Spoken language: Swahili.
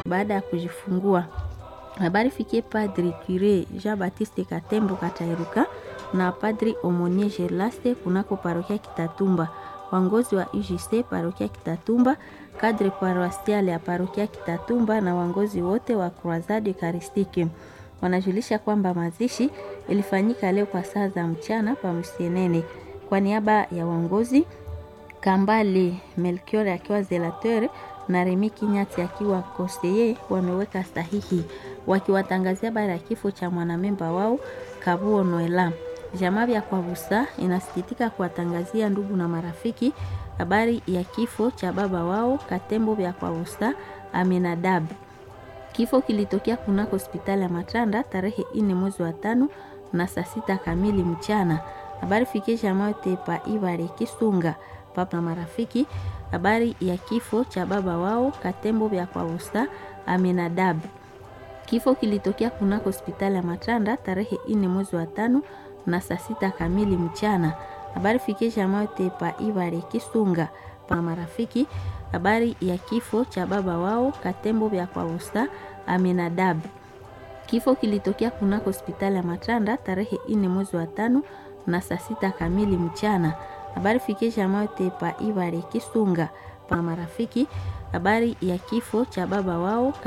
baada ya kujifungua. Habari fikie Padri Cure Jean Baptiste Katembo Katairuka na Padri Omonie Gerlaste kunako parokia Kitatumba, wangozi wa UJC parokia Kitatumba, kadre paroisiale ya parokia Kitatumba na wangozi wote wa Croisade Eucharistique wanajulisha kwamba mazishi ilifanyika leo kwa saa za mchana pa Msienene. Kwa niaba ya wangozi Kambale Melchior akiwa zelateur na Remi Kinyati akiwa conseiller wameweka sahihi wakiwatangazia habari ya kifo cha mwanamemba wao Kabuo Noela. Jamaa ya Kwabusa inasikitika kuwatangazia ndugu na marafiki habari ya kifo cha baba wao Katembo vya Kwabusa Aminadab. Kifo kilitokea kunako hospitali ya Matanda tarehe ine mwezi wa tano na saa sita kamili mchana. Habari fikie jamaa yote pa Ibare Kisunga papa na marafiki habari ya kifo cha baba wao Katembo vya Kwabusa Aminadab. Kifo kilitokea kunako hospitali ya Matanda tarehe ine mwezi wa tano na saa sita kamili mchana. Habari fikie jamaa yote pa Ibare Kisunga pa marafiki habari ya kifo cha baba wao Katembo vya Kwabusa Aminadab. Kifo kilitokea kunako hospitali ya Matanda tarehe ine mwezi wa tano na saa sita kamili mchana. Habari fikie jamaa yote pa Ibare Kisunga pa marafiki habari ya kifo cha baba wao